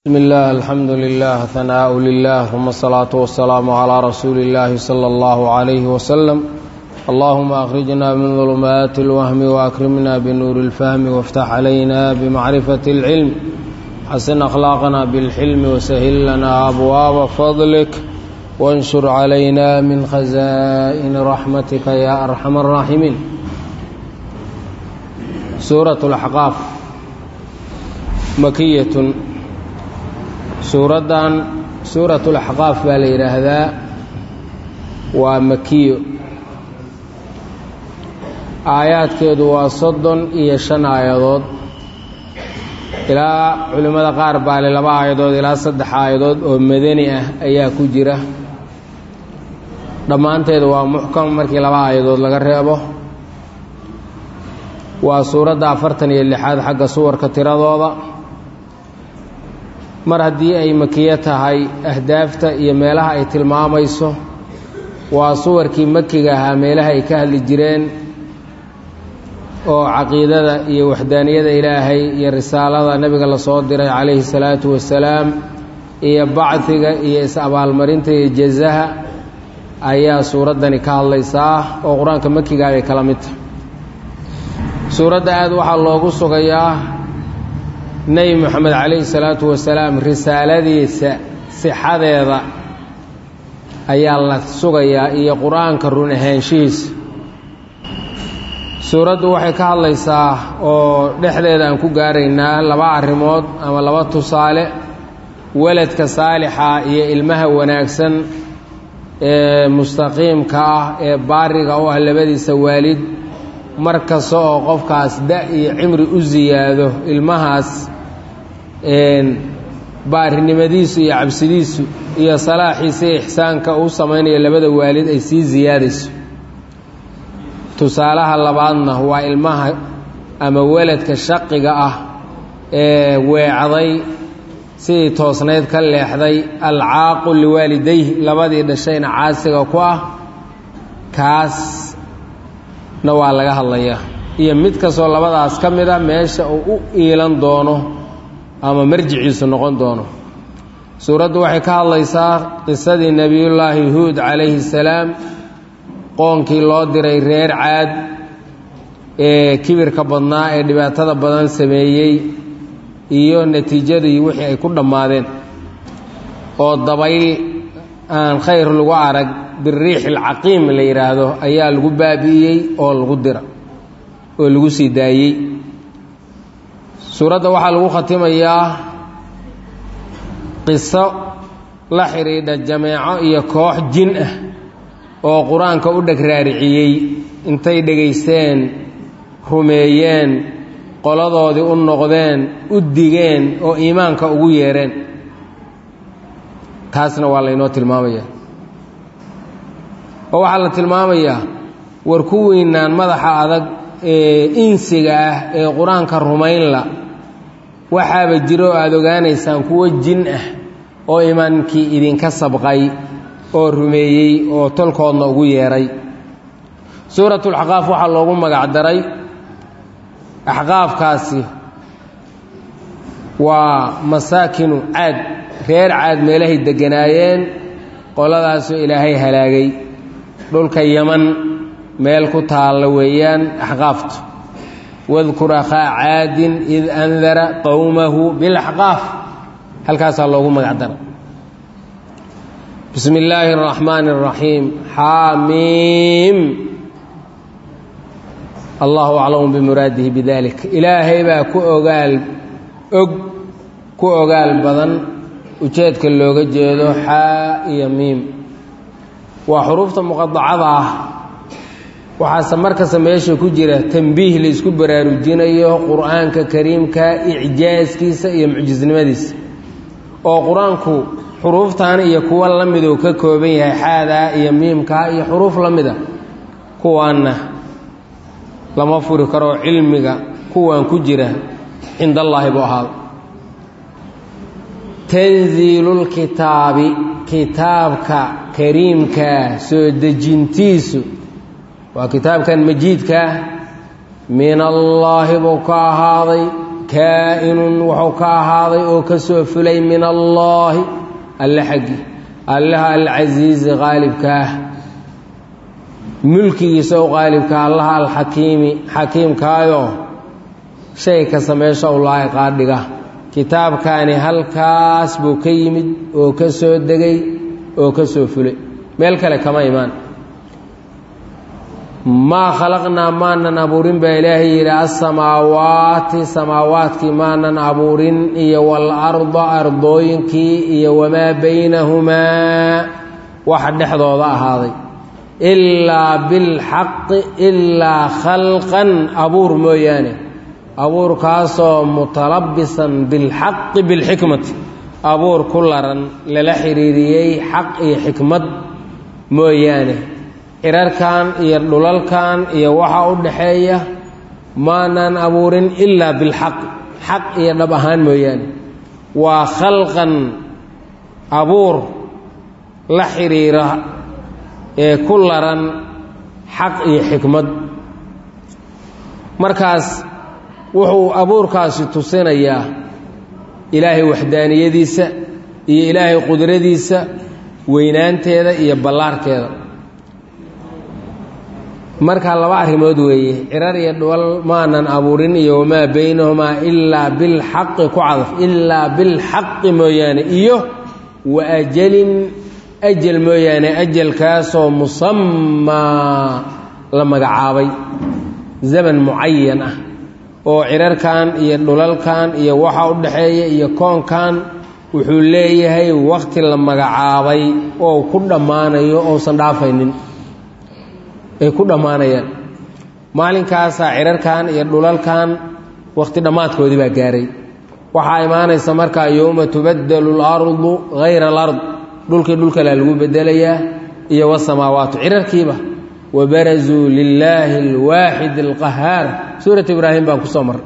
بسم الله الحمد لله ثناء لله ثم الصلاة والسلام على رسول الله صلى الله عليه وسلم اللهم أخرجنا من ظلمات الوهم وأكرمنا بنور الفهم وافتح علينا بمعرفة العلم حسن أخلاقنا بالحلم وسهل لنا أبواب فضلك وانشر علينا من خزائن رحمتك يا أرحم الراحمين سورة الأحقاف مكية suuraddan suuratu laxqaaf baa la yidhaahdaa waa makiyo aayaadkeedu waa soddon iyo shan aayadood ilaa culimmada qaar baa le laba aayadood ilaa saddex aayadood oo madani ah ayaa ku jira dhammaanteedu waa muxkam markii laba aayadood laga reebo waa suuradda afartan iyo lixaad xagga suwarka tiradooda mar haddii ay makiyo tahay ahdaafta iyo meelaha ay tilmaamayso waa suwarkii makiga ahaa meelaha ay ka hadli jireen oo caqiidada iyo waxdaaniyada ilaahay iyo risaalada nebiga lasoo diray calayhi salaatu wasalaam iyo bacdiga iyo is-abaalmarinta iyo jazaha ayaa suuraddani ka hadlaysaa oo qur-aanka makigaa bay kala mid tahay suuradda aad waxaa loogu sugayaa nebi moxamed calayhi salaatu wasalaam risaaladiisa sixadeeda ayaa la sugayaa iyo qur-aanka run ahaanshihiisa suuraddu waxay ka hadlaysaa oo dhexdeeda aan ku gaaraynaa laba arrimood ama laba tusaale weladka saalixa iyo ilmaha wanaagsan ee mustaqiimka ah ee baariga u ah labadiisa waalid mar kasta oo qofkaas da iyo cimri u siyaado ilmahaas baarinimadiisu iyo cabsidiisu iyo salaaxiisa iyo ixsaanka uu samaynayo labada waalid ay sii siyaadayso tusaalaha labaadna waa ilmaha ama weladka shaqiga ah ee weecday sidii toosnayd ka leexday alcaaqu liwaalidayhi labadii dhashayna caasiga ku ah kaasna waa laga hadlayaa iyo mid kastoo labadaas ka mid a meesha uu u iilan doono ama marjiciisu noqon doono suuraddu waxay ka hadlaysaa qisadii nebiyullaahi huud calayhi salaam qoonkii loo diray reer caad ee kibirka badnaa ee dhibaatada badan sameeyey iyo natiijadii wixii ay ku dhammaadeen oo dabayl aan khayr lagu arag biriix alcaqiim la yidhaahdo ayaa lagu baabi'iyey oo lagu dira oo lagu sii daayey suuradda waxaa lagu khatimayaa qiso la xidhiidha jameeco iyo koox jin ah oo qur-aanka u dheg raariciyey intay dhegaysteen rumeeyeen qoladoodii u noqdeen u digeen oo iimaanka ugu yeedheen taasna waa laynoo tilmaamayaa oo waxaa la tilmaamayaa war kuwiinaan madaxa adag ee insiga ah ee qur-aanka rumaynla waxaaba jiro oo aada ogaanaysaan kuwo jin ah oo imaankii idinka sabqay oo rumeeyey oo tolkoodna ugu yeedhay suuratulaxqaaf waxaa loogu magacdaray axqaafkaasi waa masaakinu caad reer caad meelahay degganaayeen qoladaasoo ilaahay halaagay dhulka yaman meel ku taalla weeyaan axqaaftu wadkur akhaa caadin id andara qowmahu bilaxqaaf halkaasaa loogu magacdara bismi illaahi araxmaani araxiim xaamiim allahu aclamu bimuraadihi bidalik ilaahay baa ku ogaal og ku ogaal badan ujeedka looga jeedo xaa iyo miim waa xuruufta muqadacada ah waxaase markasta meesha ku jira tambiih la isku baraarujinayo qur-aanka kariimka icjaaskiisa iyo mucjisnimadiisa oo qur-aanku xuruuftan iyo kuwa la miduu ka kooban yahay xaadaa iyo miimkaa iyo xuruuf la mida kuwaanna lama furi karo cilmiga kuwan ku jira cindallaahi buu ahaada tanziilulkitaabi kitaabka kariimkaa soo dejintiisu waa kitaabkan majiidkaa min allaahi buu ka ahaaday kaa'inun wuxuu ka ahaaday oo ka soo fulay min allaahi alle xaggi allaha alcasiizi qaalibka ah mulkigiisa u qaalibka allaha alxakiimi xakiimkaayo shay kasta meesha u laa'iqaa dhiga kitaabkaani halkaas buu ka yimid oo ka soo degay oo ka soo fulay meel kale kama imaan maa khalaqnaa maanan abuurin baa ilaahay yidhi asamaawaati samaawaadkii maanan abuurin iyo waalarda ardooyinkii iyo wamaa baynahumaa waxa dhexdooda ahaaday ilaa bilxaqi ilaa khalqan abuur mooyaane abuurkaasoo mutalabisan bilxaqi bilxikmati abuur ku laran lala xiriiriyey xaq iyo xikmad mooyaane cirarkan iyo dhulalkan iyo waxa u dhaxeeya maanaan abuurin ilaa bilxaq xaq iyo dhab ahaan mooyaane waa khalqan abuur la xiriira ee ku laran xaq iyo xikmad markaas wuxuu abuurkaasi tusinayaa ilaahay waxdaaniyadiisa iyo ilaahay qudradiisa weynaanteeda iyo ballaarkeeda markaa laba arrimood weeye cirar iyo dhuwal maanan abuurin iyo wamaa baynahumaa ilaa bilxaqi ku cadaf ilaa bilxaqi mooyaane iyo wa ajalin ajal mooyaane ajalkaasoo musamaa la magacaabay zaman mucayan ah oo cirarkan iyo dhulalkan iyo waxa u dhaxeeya iyo koonkan wuxuu leeyahay wakhti la magacaabay oo ku dhammaanayo ousan dhaafaynin ay ku dhammaanayaan maalinkaasaa cirarkan iyo dhulalkan wakhti dhammaadkoodii baa gaaray waxaa imaanaysa markaa yowma tubadelu اlardu hayra alard dhulkii dhulkalaa lagu bedelayaa iyo wasamaawaatu cirarkiiba wabarazuu lilaahi اlwaaxid اlqahaar suurat ibraahim baan kusoo marray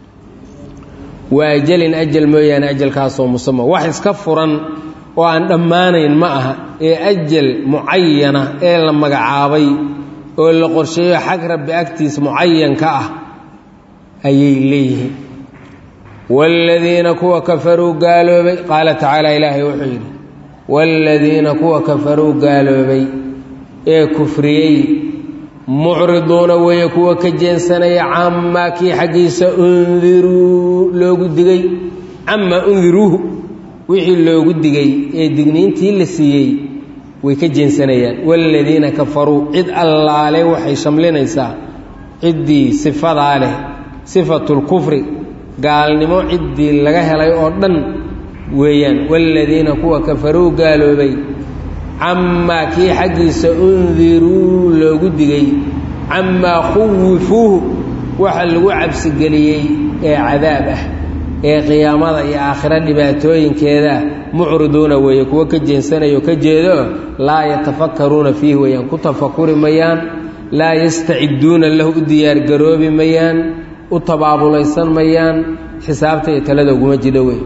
waa ajalin ajal mooyaane ajalkaasoo musama wax iska furan oo aan dhammaanayn ma aha ee ajal mucayana ee la magacaabay oo la qorsheeyo xag rabbi agtiis mucayanka ah ayay leeyihiin waaladiina kuwa kafaruu gaaloobay qaala tacaala ilaahay wuxuu yidhi waaladiina kuwa kafaruu gaaloobay ee kufriyey mucriduuna weeye kuwa ka jeensanaya camaa kii xaggiisa undiruu loogu digay camaa undiruuhu wixii loogu digay ee digniintii la siiyey way ka jeensanayaan waaladiina kafaruu cid allaale waxay shamlinaysaa ciddii sifadaa leh sifatulkufri gaalnimo ciddii laga helay oo dhan weeyaan waaladiina kuwa kafaruu gaaloobay camaa kii xaggiisa undiruu loogu digay camaa khuwifuuhu waxa lagu cabsigeliyey ee cadaab ah ee qiyaamada iyo aakhiro dhibaatooyinkeedaa mucriduuna weeye kuwo ka jeensanayo ka jeedo laa yatafakaruuna fiihi weeyaan ku tafakuri mayaan laa yastaciduuna lahu u diyaargaroobi mayaan u tabaabulaysan mayaan xisaabta iyo talada uguma jidho wey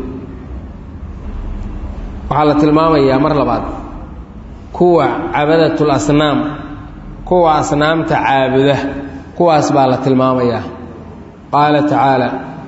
waxaa la tilmaamayaa mar labaad kuwa cabadatul asnaam kuwa asnaamta caabuda kuwaas baa la tilmaamayaa qaala tacaala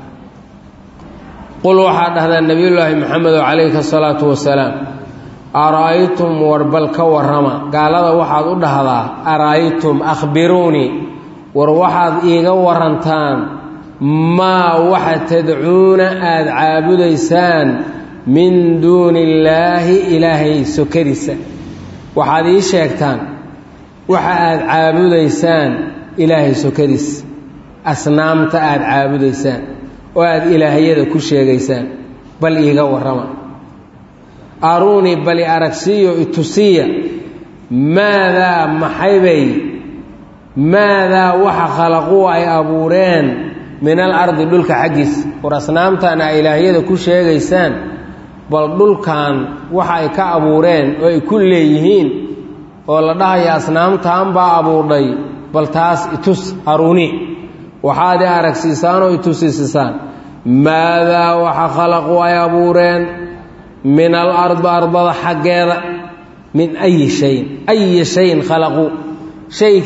qul waxaa dhahdaa nebiyullaahi maxamedo calayhi asalaatu wasalaam ara'aytum warbal ka warrama gaalada waxaad u dhahdaa ara'aytum akhbiruunii war waxaad iiga warantaan maa waxa tadcuuna aada caabudaysaan min duuni illaahi ilaahay sokadiisa waxaad ii sheegtaan waxa aada caabudaysaan ilaahay sokadiis asnaamta aada caabudaysaan oo aada ilaahyada ku sheegaysaan bal iiga warrama aruunii bali aragsiyo itusiya maadaa maxaybay maadaa waxa khalaquu ay abuureen min al ardi dhulka xaggiisa war asnaamtan a ilaahyada ku sheegaysaan bal dhulkan waxa ay ka abuureen oo ay ku leeyihiin oo la dhahaya asnaamtaan baa abuurdhay bal taas itus aruuni waxaad i aragsiisaan oo itusisisaan maadaa waxa khalaqu ay abuureen min al ardi ardada xaggeeda min ayi shayin ayi shayin khalaqu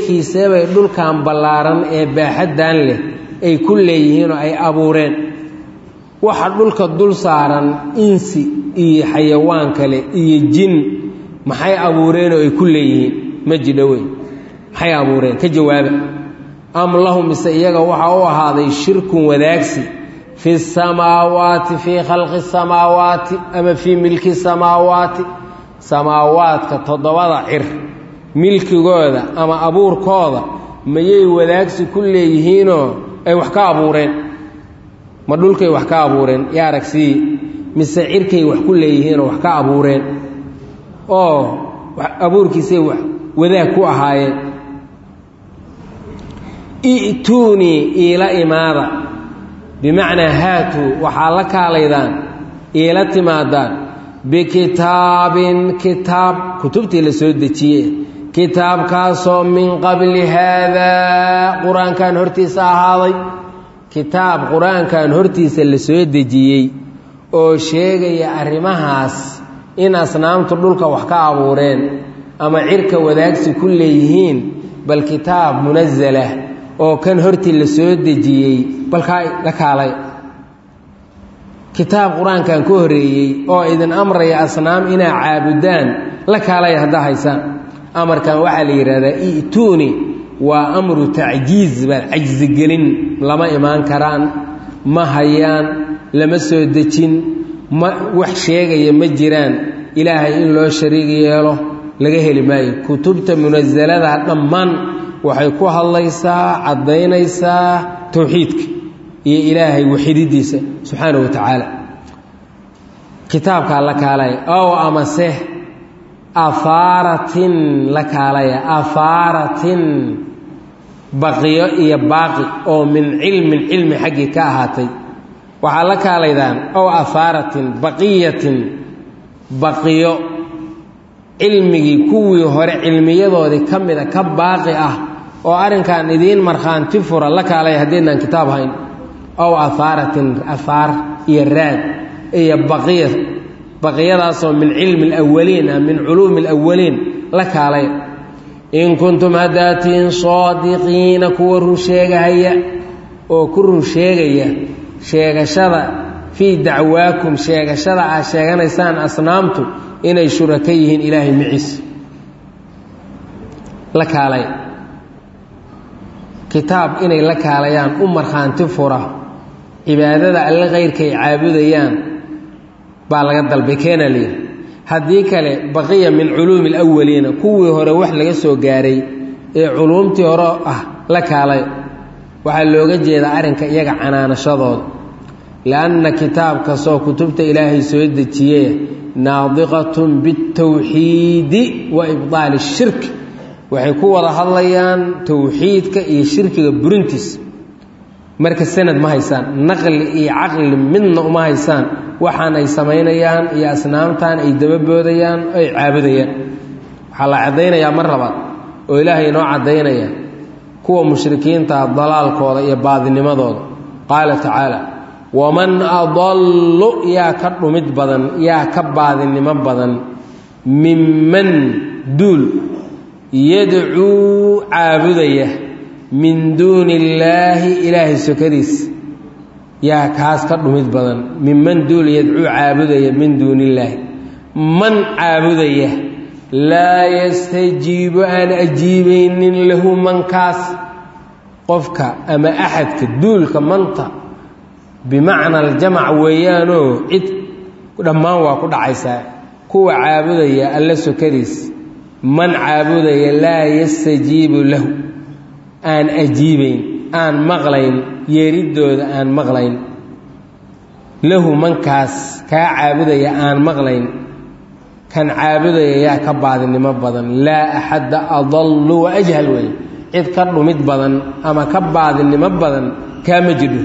shaykiisebay dhulkan ballaaran ee baaxaddan leh ay ku leeyihiinoo ay abuureen waxa dhulka dul saaran insi iyo xayawaan kale iyo jin maxay abuureen oo ay ku leeyihiin ma jidho wey maxay abuureen ka jawaaba am lahum mise iyaga waxaa u ahaaday shirkun wadaagsi fi samaawaati fii khalqi samaawaati ama fii milki samaawaati samaawaadka toddobada cir milkigooda ama abuurkooda mayay wadaagsi ku leeyihiinoo ay wax ka abuureen ma dhulkay wax ka abuureen yaa aragsii mise cirkay wax ku leeyihiinoo wax ka abuureen oo abuurkiisay wax wadaag ku ahaayeen i'tuunii iila imaada bimacnaa haatuu waxaa la kaalaydaan iila timaadaan bikitaabin kitaab kutubtii la soo dejiye kitaabkaasoo min qabli haadaa qur-aankan hortiisa ahaaday kitaab qur-aankan hortiisa la soo dejiyey oo sheegaya arrimahaas in asnaamtu dhulka wax ka abuureen ama cirka wadaagsi ku leeyihiin bal kitaab munasalah oo kan hortii la soo dejiyey balkaa la kaalay kitaab qur-aankan ka horreeyey oo idin amraya asnaam inaa caabudaan la kaalaya haddaa haysaan amarkan waxaa la yidhahdaa i'tuuni waa amru tacjiiz baa cajsigelin lama imaan karaan ma hayaan lama soo dejin ma wax sheegaya ma jiraan ilaahay in loo shariig yeelo laga heli maayo kutubta munasalada dhammaan waxay ku hadlaysaa caddaynaysaa towxiidka iyo ilaahay waxididiisa subxaana wa tacaala kitaabkaa la kaalaya ow amase afaaratin la kaalaya afaaratin baqiyo iyo baaqi oo min cilmin cilmi xaggii ka ahaatay waxaa la kaalaydaan ow afaaratin baqiyatin baqiyo cilmigii kuwii hore cilmiyadoodii ka mida ka baaqi ah oo arrinkan idiin markhaanti fura la kaalaya haddaynaan kitaab hayn ow afaaratin afaar iyo raad iyo baqiya baqiyadaasoo min cilmi alawaliin ah min culuumi alawaliin la kaalaya in kuntum haddaatiin saadiqiina kuwa run sheegahaya oo ku run sheegaya sheegashada fii dacwaakum sheegashada aad sheeganaysaan asnaamtu inay shuraka yihiin ilaahay maciis la kaalay kitaab inay la kaalayaan u markhaanti fura cibaadada alle kayrkay caabudayaan baa laga dalbay keena layidhi haddii kale baqiya min culuumi alawaliina kuwii hore wax laga soo gaaray ee culuumtii hore ah la kaalay waxaa looga jeedaa arrinka iyaga canaanashadooda lianna kitaab kastoo kutubta ilaahay soo dejiye naadiqatun biاtawxiidi wa ibdaali shirk waxay ku wada hadlayaan towxiidka iyo shirkiga burintiis marka sanad ma haysaan naqli iyo caqli midna uma haysaan waxaan ay samaynayaan iyo asnaamtan ay dababoodayaan ay caabudayaan waxaa la caddaynayaa mar labaad oo ilaahay inoo caddaynaya kuwa mushrikiintaa dalaalkooda iyo baadinimadooda qaala tacaala waman adallu yaa ka dhumid badan yaa ka baadinimo badan minman duul yadcuu caabudaya min duuni illaahi ilaahay sokadiis yaa kaas ka dhumid badan minman duul yadcuu caabudaya min duuni illaahi man caabudaya laa yastajiibu aan ajiibaynin lahu mankaas qofka ama axadka duulka manta bimacna aljamac weeyaanoo cid dhammaan waa ku dhacaysaa kuwa caabudaya alla sokadiis man caabudaya laa yastajiibu lahu aan ajiibayn aan maqlayn yeeriddooda aan maqlayn lahu mankaas kaa caabudaya aan maqlayn kan caabudaya yaa ka baadinimo badan laa axadda adallu wa ajhal wey cid ka dhumid badan ama ka baadinimo badan kaama jidho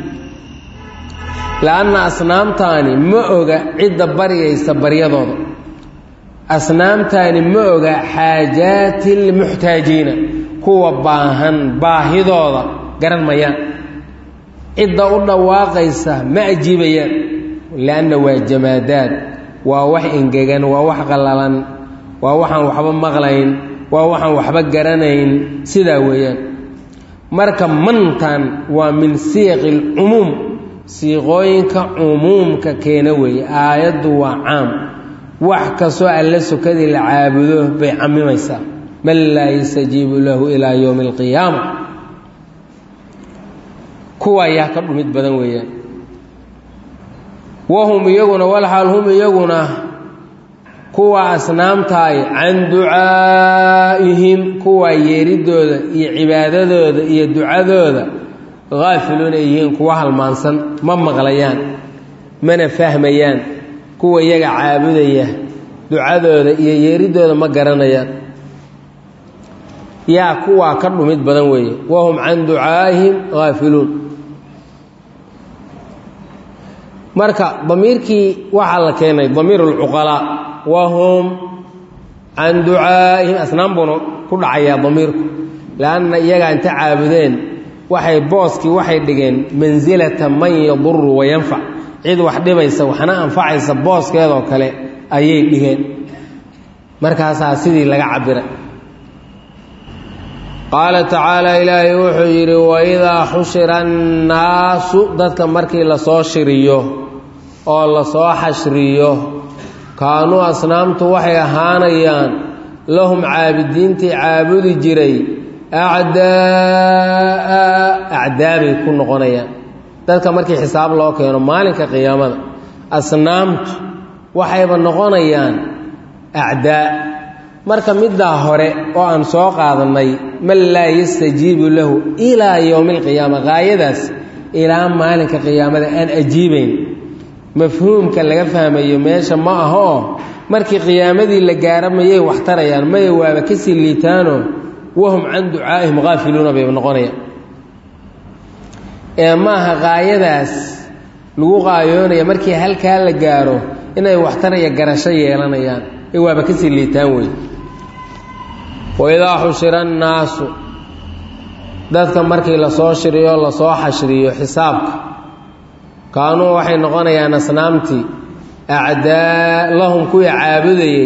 la-anna asnaamtaani ma oga cidda baryaysa baryadooda asnaamtaani ma oga xaajaati lmuxtaajiina kuwa baahan baahidooda garan mayaan cidda u dhawaaqaysa ma ajiibayaan lianna waa jamaadaad waa wax engegan waa wax qallalan waa waxaan waxba maqlayn waa waxaan waxba garanayn sidaa weeyaan marka mantan waa min siyaqi alcumuum siiqooyinka cumuumka keena weeye aayaddu waa caam wax kastoo alla sokadii la caabudo bay camimaysaa man laa yastajiibu lahu ilaa yowmi alqiyaama kuwa ayaa ka dhumid badan weeyaan wahum iyaguna walxaal hum iyaguna kuwa asnaamtaay can ducaa'ihim kuwa yeeridooda iyo cibaadadooda iyo ducadooda haafiluuna ay yihiin kuwa halmaansan ma maqlayaan mana fahmayaan kuwa iyaga caabudaya ducadooda iyo yeeridooda ma garanayaan yaa kuwaa ka dhumid badan weeye wahum can ducaa'ihim haafiluun marka damiirkii waxaa la keenay damiir اlcuqalaa wahum can ducaa'ihim asnaan buuna ku dhacayaa damiirku lanna iyagaa inta caabudeen waxay booskii waxay dhigeen mansilata man yaduru wayanfac cid wax dhibaysa waxna anfacaysa booskeedoo kale ayay dhigeen markaasaa sidii laga cabiray qaala tacaala ilaahay wuxuu yidhi waidaa xushira annaasu dadka markii lasoo shiriyo oo lasoo xashriyo kaanuu asnaamtu waxay ahaanayaan lahum caabidiintii caabudi jiray acdaa acdaabay ku noqonayaan dadka markii xisaab loo keeno maalinka qiyaamada asnaamtu waxayba noqonayaan acdaa marka middaa hore oo aan soo qaadannay man laa yastajiibu lahu ilaa yowmi alqiyaama qaayadaas ilaa maalinka qiyaamada aan ajiibayn mafhuumka laga fahmayo meesha ma aha oo markii qiyaamadii la gaaro mayay wax tarayaan maya waaba kasii liitaano wahum can ducaa'ihim haafiluuna bay noqonayaan ee maaha qaayadaas lagu qaayoonaya markii halkaa la gaaro inay waxtaraya garasho yeelanayaan ee waaba kasii liitaan wey waidaa xushira annaasu dadka markii lasoo shiriyo lasoo xashriyo xisaabka kaanuu waxay noqonayaan asnaamtii acdaa lahum kuwii caabudayey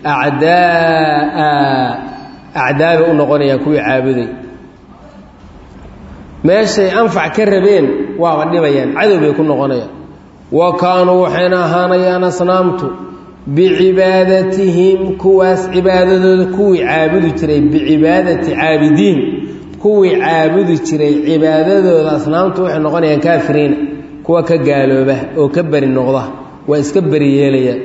acdaaa acdaabay u noqonayaan kuwii caabudayy meeshay anfac ka rabeen waaba dhibayaan cadow bay ku noqonayaan wa kaanuu waxayna ahaanayaan asnaamtu bicibaadatihim kuwaas cibaadadooda kuwii caabudi jiray bicibaadati caabidiin kuwii caabudi jiray cibaadadooda asnaamtu waxay noqonayaan kaafiriina kuwa ka gaalooba oo ka beri noqda waa iska beri yeelayaan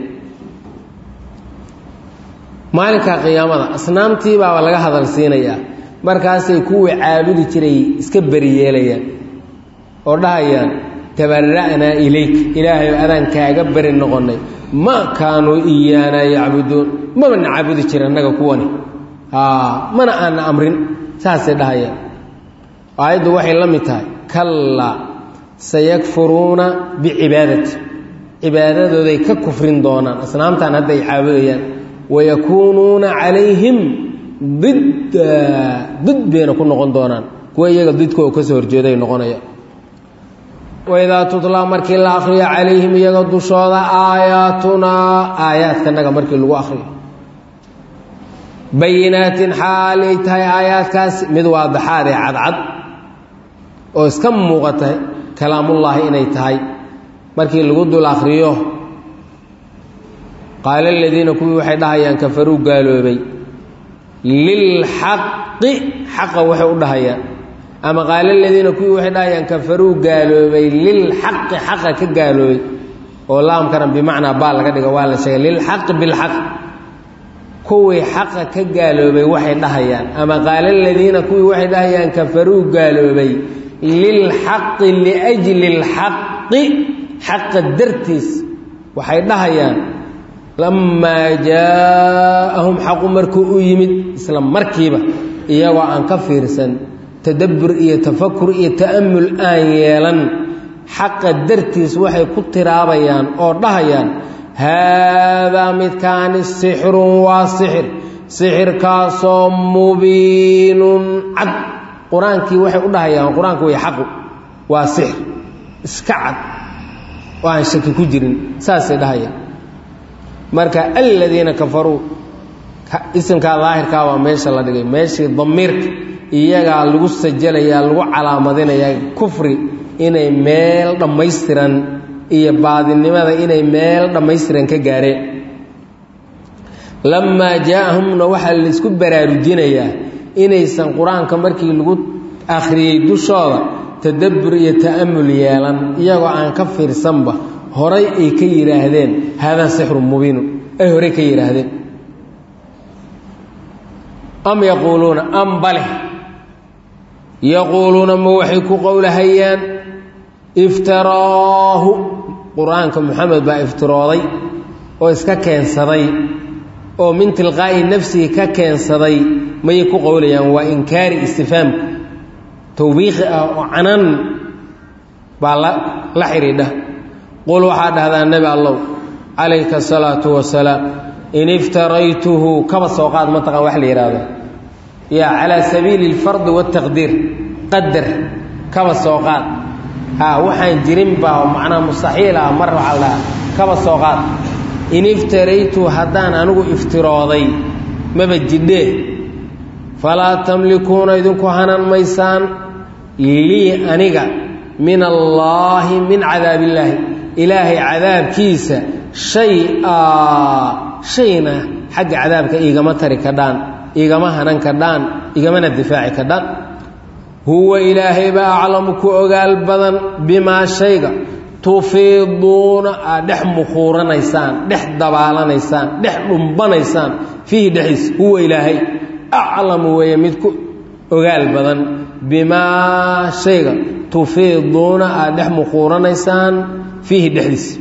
maalinka qiyaamada asnaamtii baaba laga hadal siinayaa markaasay kuwii caabudi jiray iska beri yeelayaan oo dhahayaan tabara'naa ilayk ilaahay adaan kaaga beri noqonnay ma kaanuu iyaanaa yacbuduun maba na caabudi jira annaga kuwani mana aana amrin saasay dhahayaan aayaddu waxay la mid tahay kallaa sayakfuruuna bicibaadati cibaadadooday ka kufrin doonaan asnaamtan hadda ay caabudayaan wayakuunuuna calayhim didda did bayna ku noqon doonaan kuwa iyaga didkoo kasoo horjeeday noqonaya waidaa tutlaa markii la akriyo calayhim iyaga dushooda aayaatunaa aayaadkanaga markii lagu akriyo bayinaatin xaalay tahay aayaadkaasi mid waadaxaad ee cadcad oo iska muuqata kalaamullaahi inay tahay markii lagu dul akriyo qaala aladiina kuwii waxay dhahayaan kafaruu gaaloobay lilxaqi xaqa waxay u dhahayaan ama qaala aladiina kuwii waxay dhahayaan kafaruu gaaloobay lilxaqi xaqa ka gaaloobay oo laamkana bimacnaa baa laga dhiga waa la sheegay lilxaqi bilxaq kuwii xaqa ka gaaloobay waxay dhahayaan ama qaala aladiina kuwii waxay dhahayaan kafaruu gaaloobay lilxaqi liajli lxaqi xaqa dartiis waxay dhahayaan lamaa jaaahum xaqu markuu u yimid isla markiiba iyagoo aan ka fiirsan tadabbur iyo tafakur iyo ta'amul aan yeelan xaqa dartiis waxay ku tiraabayaan oo dhahayaan haadaa midkaani sixirun waa sixir sixirkaasoo mubiinun cad qur-aankii waxay u dhahayaan qur-aanku way xaqu waa sixir iska cad oo aan shaki ku jirin saasay dhahayaan marka aladiina kafaruu isimkaa daahirkaa waa meesha la dhigay meeshii damiirka iyagaa lagu sajalayaa lagu calaamadinayaa kufri inay meel dhammaystiran iyo baadinimada inay meel dhammaystiran ka gaareen lamaa jaa-ahumna waxaa laisku baraarujinayaa inaysan qur-aanka markii lagu akhriyey dushooda tadabbur iyo ta'amul yeelan iyagoo aan ka fiirsanba horay ay ka yidhaahdeen haadaa sixrun mubiinun ay horey ka yidhaahdeen am yaquuluuna am bale yaquuluuna ma waxay ku qowlahayaan iftaraahu qur-aanka moxamed baa iftirooday oo iska keensaday oo min tilqaa'i nafsihi ka keensaday mayay ku qowlayaan waa inkaari istifaamka tawbiiqi ah oo canan baa la xidhiidha qul waxaa dhahdaa nebi allow calayka asalaatu wasalaam in iftaraytuhu kaba soo qaad mataqaan wax la yidhaahdo yaa calaa sabiili alfardi waataqdiir qadar kaba soo qaad haa waxaan jirin baa macnaha mustaxiil ah mar waxaa la dhahaa kaba soo qaad in iftaraytu haddaan anigu iftirooday maba jidhee falaa tamlikuuna idinku hanan maysaan lii aniga min allaahi min cadaabillaahi ilaahay cadaabkiisa shay-a shayna xagga cadaabka igama tari kadhaan igama hanan kadhaan igamana difaaci kadhaan huwa ilaahay baa aclamu ku ogaal badan bimaa shayga tufiiduuna aad dhex mukhuuranaysaan dhex dabaalanaysaan dhex dhumbanaysaan fiihi dhexdiisa huwa ilaahay aclamu weeye mid ku ogaal badan bimaa shayga tufiiduuna aad dhex mukhuuranaysaan fiihi dhexdiisa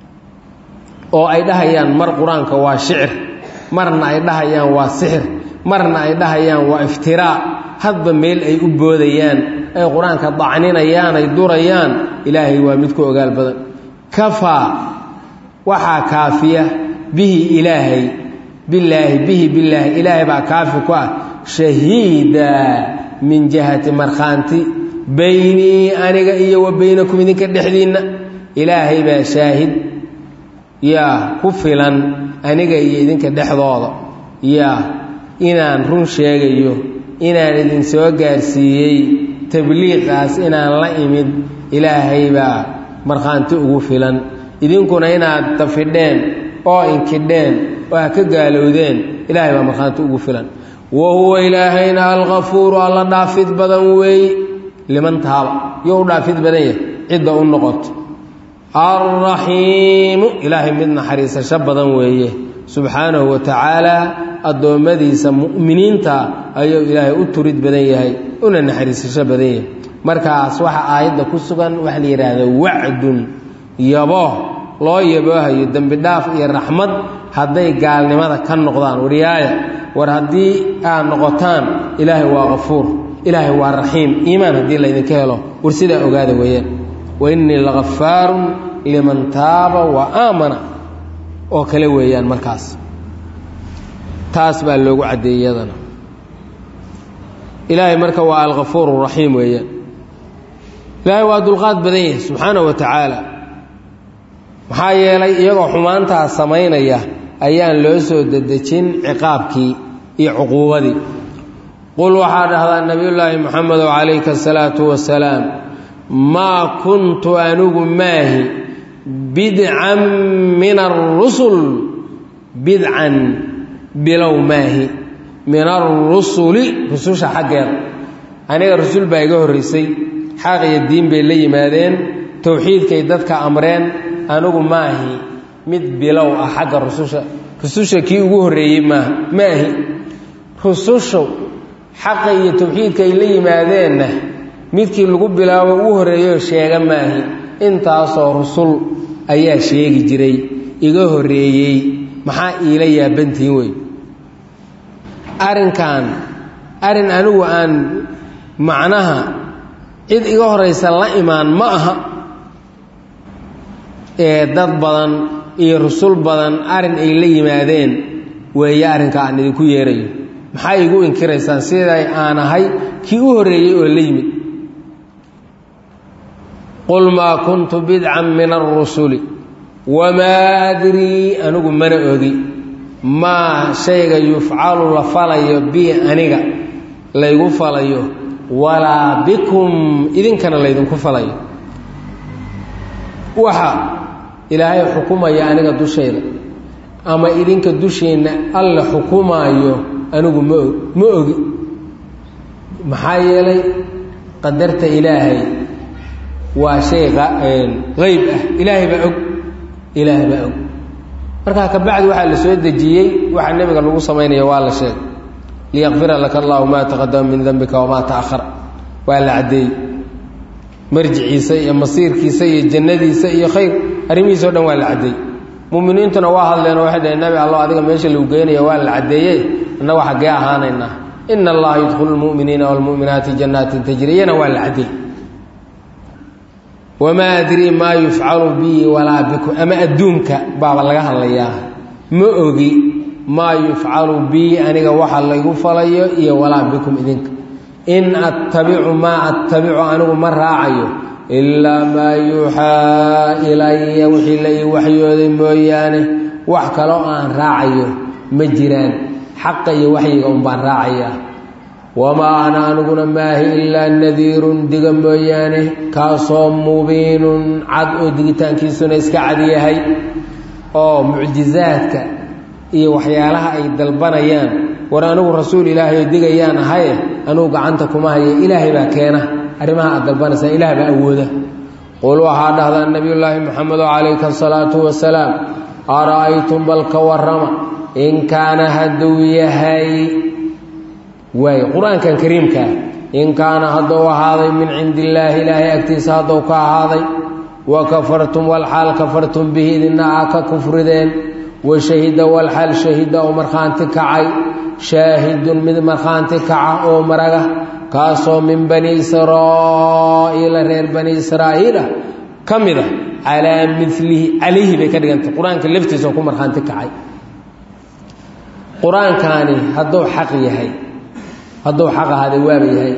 oo ay dhahayaan mar qur-aanka waa shicir marna ay dhahayaan waa sixir marna ay dhahayaan waa iftiraa hadba meel ay u boodayaan ay qur-aanka dacninayaan ay durayaan ilaahay waa mid ku ogaal badan kafaa waxaa kaafiya bihi ilaahay bilaahi bihi bilaahi ilaahay baa kaafi ku ah shahiida min jihati markhaanti baynii aniga iyo wa baynakum idinka dhexdiinna ilaahay baa shaahid yaa ku filan aniga iyo idinka dhexdooda yaa inaan run sheegayo inaan idin soo gaarsiiyey tabliiqaas inaan la imid ilaahay baa markhaanti ugu filan idinkuna inaad dafidheen oo inkidheen oo ha ka gaalowdeen ilaahay baa markhaanti ugu filan wa huwa ilaahayna alkafuuru alla dhaafid badan weeye liman taaba yo u dhaafid badan yahay cidda u noqoto alraxiimu ilaahay mid naxariisasho badan weeye subxaanahu wa tacaala addoommadiisa mu'miniinta ayuu ilaahay u turid badan yahay una naxariisasho badan yahay markaas waxaa aayadda ku sugan waxa la yidhaahda wacdun yabo loo yaboohayo dembi dhaaf iyo raxmad hadday gaalnimada ka noqdaan wariyaaya war haddii aad noqotaan ilaahay waa kafuur ilaahay waa raxiim iimaan haddii laydinka helo war sidaa ogaada weeyaan wa innii lagafaarun liman taaba wa aamana oo kale weeyaan markaas taas baa loogu caddeeyey iyadana ilaahay marka waa alkafuur raxiim weeyaan ilaahay waa dulqaad badan yahay subxaana wa tacaala maxaa yeelay iyagoo xumaantaa samaynaya ayaan loo soo dedejin ciqaabkii iyo cuquubadii qul waxaa dhahdaa nebiyullaahi moxamedow calayka asalaatu wasalaam maa kuntu anigu maahi bidcan min arusul bidcan bilow maahi min arusuli rususha xaggeeda aniga rusul baa iga horraysay xaq iyo diin bay la yimaadeen towxiidkay dadka amreen anigu maahi mid bilow ah xagga rususha rususha kii ugu horreeyey maaha maahi rusushu xaqa iyo towxiidka ay la yimaadeenna midkii lagu bilaabo ugu horreeyoo sheega maahi intaasoo rusul ayaa sheegi jiray iga horreeyey maxaa iila yaabantihin wey arrinkan arrin anigu aan macnaha cid iga horraysa la imaan ma aha ee dad badan iyo rusul badan arrin ay la yimaadeen weeye arrinka aan idinku yeerayo maxaa igu inkiraysaan siday aan ahay kii u horreeyey oo la yimid qul maa kuntu bidcan min arusuli wamaa adrii anigu mana ogi maa shayga yufcalu la falayo bi aniga laygu falayo walaa bikum idinkana laydinku falayo waxa ilaahay xukumaya aniga dushayda ama idinka dusheenna alla xukumaayo anigu ma og ma ogi maxaa yeelay qadarta ilaahay waa shay qeyb ah ilaahay baa og ilaahay baa og markaa kabacdi waxaa la soo dejiyey waxa nebiga lagu samaynaya waa la sheegay liyakfira laka allahu maa taqadama min dembika wamaa taahara waa la caddeeyey marjiciisa iyo masiirkiisa iyo jannadiisa iyo khayr arrimihiisa o dhan waa la caddeeyey muminiintuna waa hadleenoo waxay dhaheen nabi allo adiga meesha lagu geynaya waa la caddeeyey innagu xaggee ahaanaynaa ina allaha yudkhulu lmu'miniina waalmu'minaati jannaatin tajriyana waa la caddeeyey wamaa adrii maa yufcalu bii walaa bikum ama adduunka baaba laga hadlayaa ma ogi maa yufcalu bii aniga waxa laygu falayo iyo walaa bikum idinka in attabicu maa attabicu anigu ma raacayo ilaa maa yuuxaa ilaya wixii la ii waxyooday mooyaane wax kaloo aan raacayo ma jiraan xaqa iyo waxyiga unbaan raacayaa wamaa ana aniguna maahi ilaa nadiirun diga mooyaane kaasoo mubiinun cad oo digitaankiisuna iska cad yahay oo mucjizaadka iyo waxyaalaha ay dalbanayaan war anigu rasuul ilaahay oo digayaan ahaye anugu gacanta kuma haye ilaahay baa keena arrimaha aad dalbanaysaan ilaah baa awooda qul waxaa dhahdaa nebiyullaahi moxamedo calayka asalaatu wasalaam ara'aytum bal ka warrama in kaana hadduu yahay waay qur-aankan kariimkaa in kaana hadduu ahaaday min cindi illaahi ilaahay agtiisa hadduu ka ahaaday wa kafartum walxaal kafartum bihi idina aa ka kufrideen wa shahida walxaal shahida oo markhaanti kacay shaahidun mid markhaanti kaca oo maraga kaasoo min bani israa'iila reer bani israa'iila ka mid a calaa milihi calayhi bay ka dhigantay qur-aanka laftiisa oo ku markhaanti kacay qur-aankaani hadduu xaq yahay hadduu xaq ahaaday waaba yahay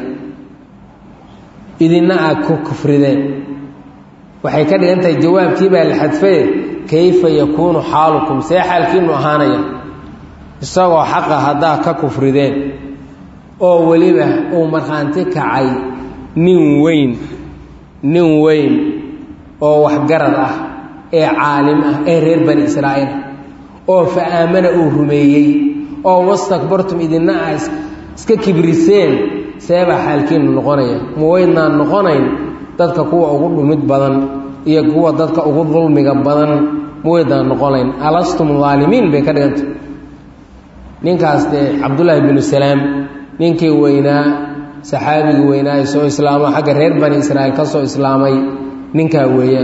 idina aad ku kufrideen waxay ka dhigan tahay jawaabkii baa la xadfaye kayfa yakuunu xaalukum see xaalkiinu ahaanaya isagoo xaqa haddaa ka kufrideen oo weliba uu markhaanti kacay nin weyn nin weyn oo waxgarad ah ee caalim ah ee reer bani israa'iil oo fa aamana uu rumeeyey oo wastakbartum idina a iska kibriseen seebaa xaalkiinu noqonaya ma weydnaan noqonayn dadka kuwa ugu dhumid badan iyo kuwa dadka ugu dulmiga badan ma weydnaan noqonayn alastum aalimiin bay ka dhiganta ninkaas dee cabdullaahi binu salaam ninkii weynaa saxaabigii weynaa ee soo islaamo xagga reer bani israa'iil ka soo islaamay ninkaa weeyaan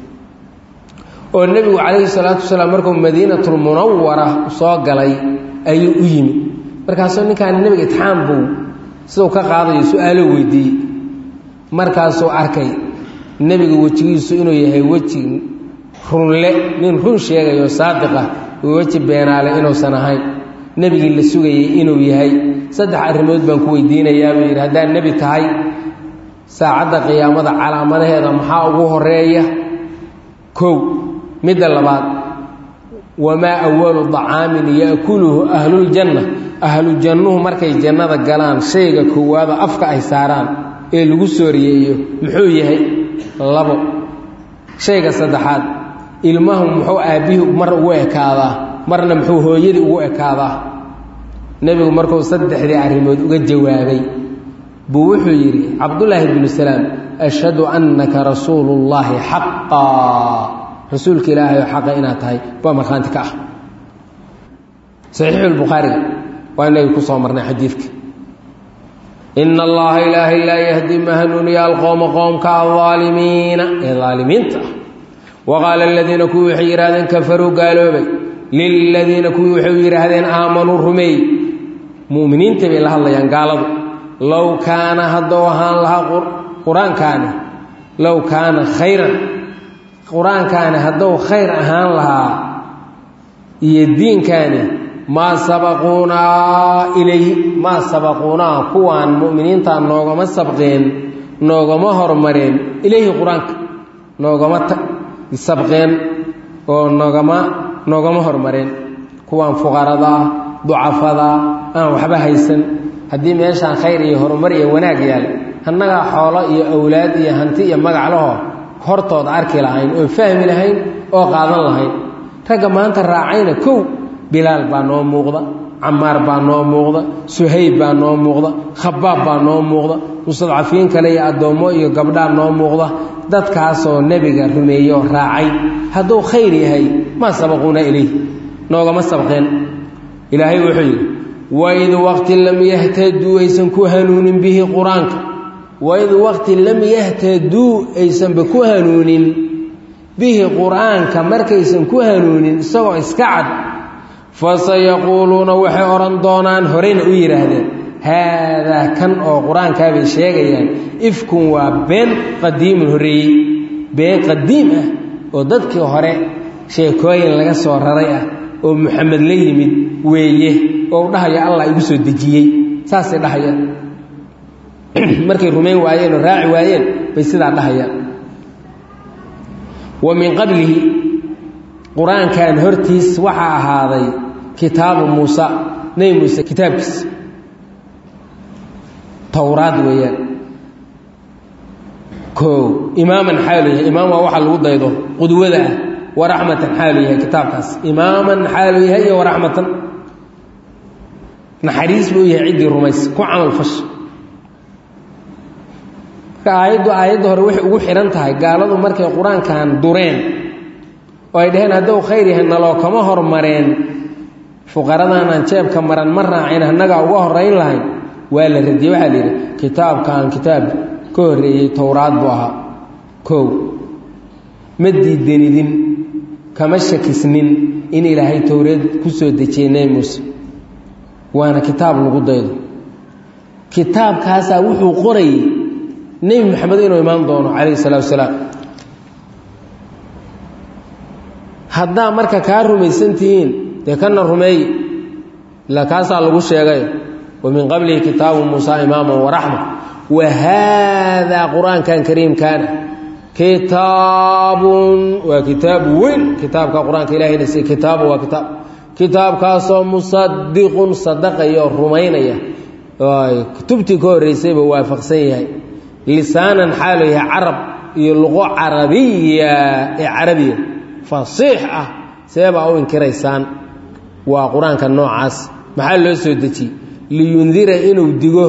oo nebigu calayhi salaatu wasalaam markuu madiinatulmunawara soo galay ayuu u yimid markaasuu ninkaan nebiga itixaam buu siduu ka qaadayo su-aalo weydiiyey markaasuu arkay nebiga wejigiisu inuu yahay weji runle nin run sheegayo saadiqa weji beenaale inuusan ahayn nebigii la sugayey inuu yahay saddex arrimood baan ku weydiinayaa buu yidhi haddaad nebi tahay saacadda qiyaamada calaamadaheeda maxaa ugu horeeya kow midda labaad wamaa awalu dacaamin yaakuluhu ahluljanna ahlujannuhu markay jannada galaan shayga koowaada afka ay saaraan ee lagu sooriyeeyo muxuu yahay labo shayga saddexaad ilmahu muxuu aabbihii mar ugu ekaadaa marna muxuu hooyadii ugu ekaadaa nebigu markuu saddexdii arrimood uga jawaabay buu wuxuu yidhi cabdullaahi binu salaam ashhadu annaka rasuulullaahi xaqaa rasuulka ilaahay oo xaqa inaad tahay baa markhaanti ka ah saxiixulbukhaariga waa inagii ku soo marnay xadiidka ina allaha ilaahay laa yahdi ma hanuuniya alqowma qoomka aldaalimiina ee daalimiinta ah wa qaala aladiina kuwii waxay yidhahdeen kafaruu gaaloobay liladiina kuwii waxay yidhaahdeen aamanuu rumeey mu'miniinta bay la hadlayaan gaaladu low kaana hadduu ahaan lahaa qur-aankaani low kaana khayran qur-aankaani hadduu khayr ahaan lahaa iyo diinkaani maa sabaquunaa ilayhi maa sabaquunaa kuwaan mu'miniinta noogama sabqeen noogama hormareen ilayhi qur-aanka noogama sabqeen oo noogama noogama hormareen kuwaan fuqarada ah ducafada aan waxba haysan haddii meeshaan khayr iyo horumar iyo wanaag yaal annagaa xoolo iyo awlaad iyo hanti iyo magac laho hortooda arki lahayn oo fahmi lahayn oo qaadan lahayn ragga maanta raacayna kow bilaal baa noo muuqda camaar baa noo muuqda suhayb baa noo muuqda khabaab baa noo muuqda mustadcafiin kale iyo addoommo iyo gabdhaa noo muuqda dadkaasoo nebiga rumeeye oo raacay hadduu khayr yahay maa sabaquuna ilayh noogama sabqeen ilaahay wuxuu yidhi waid waqti lam yahtaduu aysan ku hanuunin bihi qur-aanka waid waqti lam yahtaduu aysanba ku hanuunin bihi qur-aanka markaysan ku hanuunin isagoo iska cad fasayaquuluuna waxay odhan doonaan horeyna u yidhaahdeen haadaa kan oo qur-aankaabay sheegayaan ifkun waa been qadiimun horreeyey been qadiim ah oo dadkii hore sheekooyin laga soo raray ah oo muxamed la yimid weeye oo u dhahaya allah igu soo dejiyey saasay dhahayaan markay rumayn waayeen oo raaci waayeen bay sidaa dhahayaan wa min qablihi qur-aankan hortiis waxaa ahaaday kitaabu muusa nebi muuse kitaabkiisa towraad weeyaan koo imaaman xaalu yahay imaam waa waxa lagu daydo qudwada ah waraxmatan xaalu yahay kitaabkaas imaaman xaalu yahay iyo waraxmatan naxariis buu yahay ciddii rumaysa ku camal fash marka aayaddu aayadda hore waxay ugu xidhan tahay gaaladu markay qur-aankan dureen oo ay dhaheen hadduu khayr yahay naloo kama hormareen fuqaradaanaan jeebka maran ma raacin annagaa uga horayn lahayn waa la radiyey waxaa la yidhi kitaabkan kitaab ka horreeyey towraad buu ahaa kow ma diidanidin kama shakisnin in ilaahay towreed ku soo dejiyey nebi muuse waana kitaab lagu daydo kitaabkaasaa wuxuu qorayey nebi moxamed inuu imaan doono calayhi salaatu wasalaam haddaa marka kaa rumaysan tihiin dee kana rumeey ilaa kaasaa lagu sheegay wa min qablihi kitaabu muusa imaaman waraxma wa haadaa qur-aankan kariimkaana kitaabun waa kitaab weyn kitaabka qur-aanka ilahayna si kitaabu waa kitaab kitaabkaasoo musadiqun sadaqaya oo rumaynaya kutubtii ka horreysayba waafaqsan yahay lisaanan xaalu yahay carab iyo luqo carabiya ee carabiya fasiix ah seebaa u inkiraysaan waa qur-aanka noocaas maxaa loo soo dejiyey liyundira inuu digo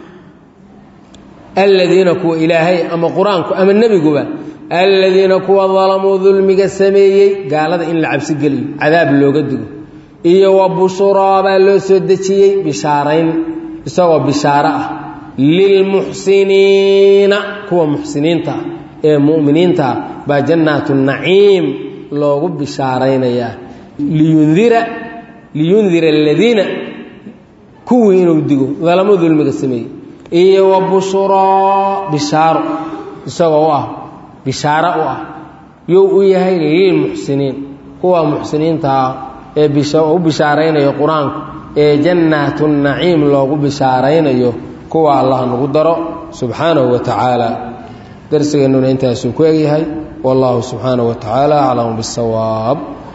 aladiina kuwa ilaahay ama qur-aanku ama nebiguba aladiina kuwa dalamuu dulmiga sameeyey gaalada in la cabsi geliyo cadaab looga digo iyo wa bushuraa baa loo soo dejiyey bishaarayn isagoo bishaaro ah lilmuxsiniina kuwa muxsiniinta ah ee mu'miniinta ah baa jannaatu naciim loogu bishaaraynayaa liyundira liyundira aladiina kuwii inuu digo dalamo dulmiga sameeyey iyo wa bushuraa bishaaro isagoo u ah bishaaro u ah you u yahay lilmuxsiniin kuwa muxsiniintaa ee u bishaaraynayo qur-aanku ee jannaatu naciim loogu bishaaraynayo kuwa allah nagu daro subxaanahu wa tacaala darsigeennuna intaasuu ku egyahay wallahu subxaanahu wa tacaala aclamu bisawaab